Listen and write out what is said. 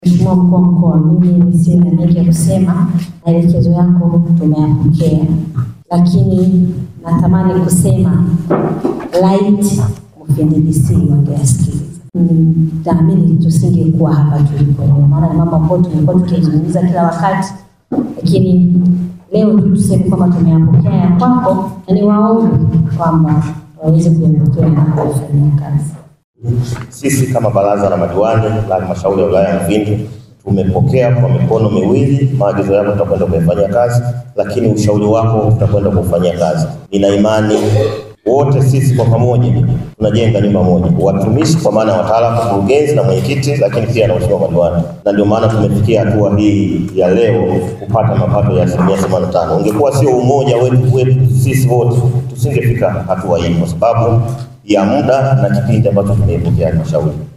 Mheshimiwa mkuu wa mkoa, mimi nisiwe na mengi ya kusema, maelekezo yako tumeyapokea, lakini natamani kusema light MFNDC wangeyasikiliza. Mm, Naamini tusingekuwa hapa tulipo leo, maana ni mambo ambayo tumekuwa tukizungumza kila wakati, lakini leo tu tuseme kwamba tumeyapokea ya kwako, na niwaombe kwamba waweze kuyapokea na kuyafanyia kazi. Sisi kama baraza la madiwani la halmashauri ya wilaya ya Mufindi tumepokea kwa mikono miwili maagizo yako, tutakwenda kuyafanyia kazi, lakini ushauri wako tutakwenda kufanyia kazi. Nina imani wote sisi kwa pamoja tunajenga nyumba moja, watumishi kwa maana ya wataalamu, mkurugenzi na mwenyekiti, lakini pia na mheshimiwa madiwani, na ndio maana tumefikia hatua hii ya leo kupata mapato ya asilimia themanini na tano. Ungekuwa sio umoja wetu wetu sisi wote, tusingefika hatua hii kwa sababu ya muda na kipindi ambacho tumeipokea halmashauri.